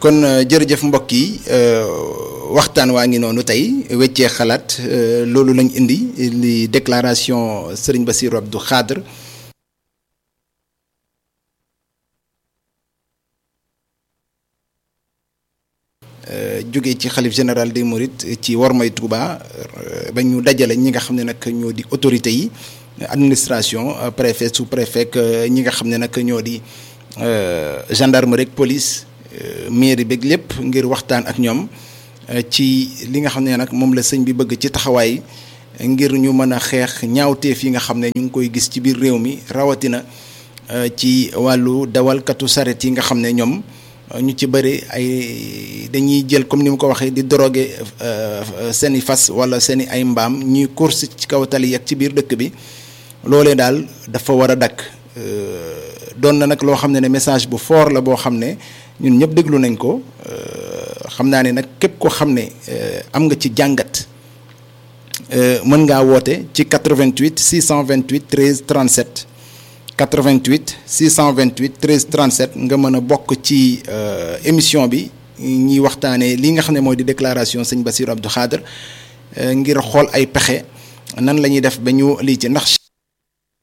kon jërëjëf mbokk yi waxtaan waa ngi noonu tey weccee xalaat loolu lañ indi li déclaration Serigne Bassirou Abdou Khadre jóge ci xalif général des Mourides ci Wormay Touba ba ñu dajale ñi nga xam ne nag ñoo di autorités yi administration préfet sous préfet ñi nga xam ne nag ñoo di gendarmerie ak police mairie beeg lépp ngir waxtaan ak ñoom ci li nga xam ne nag moom la sëñ bi bëgg ci taxawaay ngir ñu mën a xeex ñaawteef yi nga xam ne ñu ngi koy gis ci biir réew mi rawatina ci wàllu dawalkatu saret yi nga xam ne ñoom ñu ci bëri ay dañuy jël comme ni mu ko waxee di drogué seeni fas wala seeni ay mbaam ñuy course ci kaw tali yi ak ci biir dëkk bi loolee daal dafa war a dakk doon na nag loo xam ne ne message bu fort la boo xam ne ñun ñëpp déglu nañ ko xam naa ne nag képp ko xam ne am nga ci jàngat mën ngaa woote ci 88 628 13 37 88 628 13 37 nga mën a bokk ci émission bi ñuy waxtaanee li nga xam ne mooy di déclaration sëñ Bassirou Abdou Khadre ngir xool ay pexe nan la ñuy def ba ñu lii ci ndax.